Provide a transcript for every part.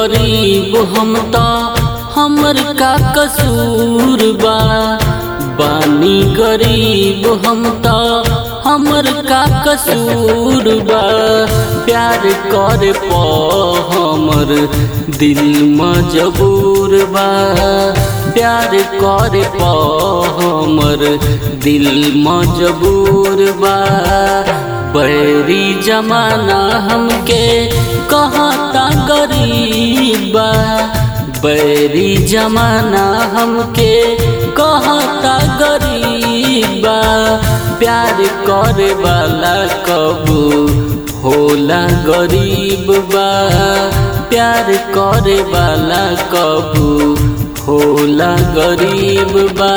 गरीब हम त हमर का कसूर बा बानी गरीब हम त हमर का कसूर बा प्यार करे प हमर दिल मजबूर बा प्यार करे प हमर दिल मजबूर बा बैरी जमाना हमके कहता गरीबा बैरी जमाना हमके कहता गरीबा प्यार करे वाला कबू होला गरीब बा प्यार करे वाला कबू होला गरीब बा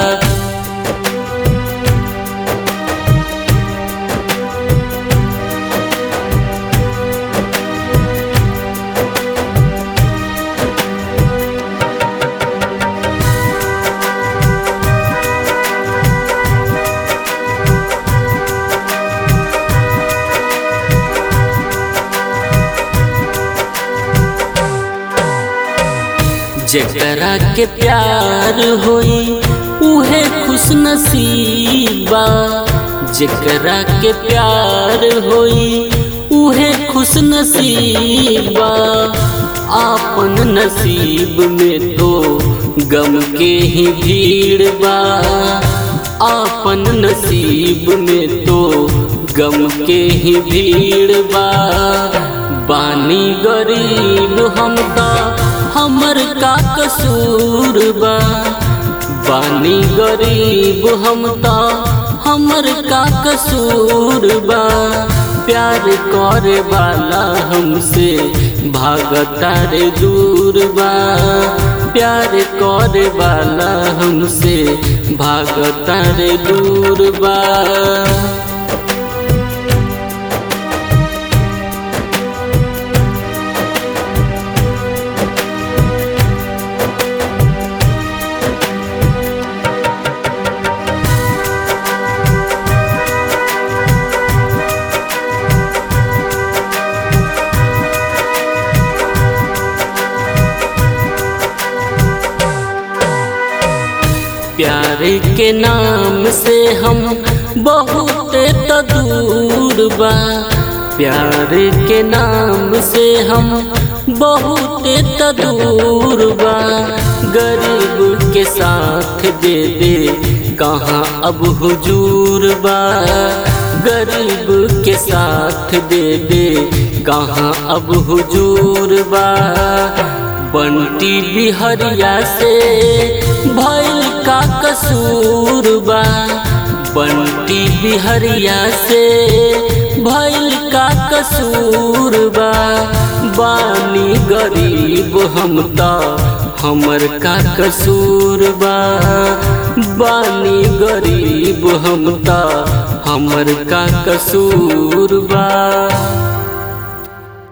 जकरा के प्यार होई उहे खुश नसीबा जकरा के प्यार होई उहे खुश नसीबा आपन नसीब में तो गम के ही भीड़ बा आपन नसीब में तो गम के ही भीड़ बा बानी गरीब हम तो हमर का कसूर बा बानी गरीब हम त हमर का कसूर बा प्यार करे वाला हमसे भागता रे दूर बा प्यार करे वाला हमसे भागता रे दूर बा प्यार के नाम से हम बहुत त दूर बा प्यार के नाम से हम बहुत त दूर बा गरीब के साथ दे दे कहाँ अब हुजूर बा गरीब के साथ दे दे कहाँ अब हुजूर बा बंटी बिहरिया से भइल का कसूर बा बंटी बिहरिया से भइल का कसूर बा बानी गरीब हम त हमर का कसूर बा बानी गरीब हम त हमर का कसूर बा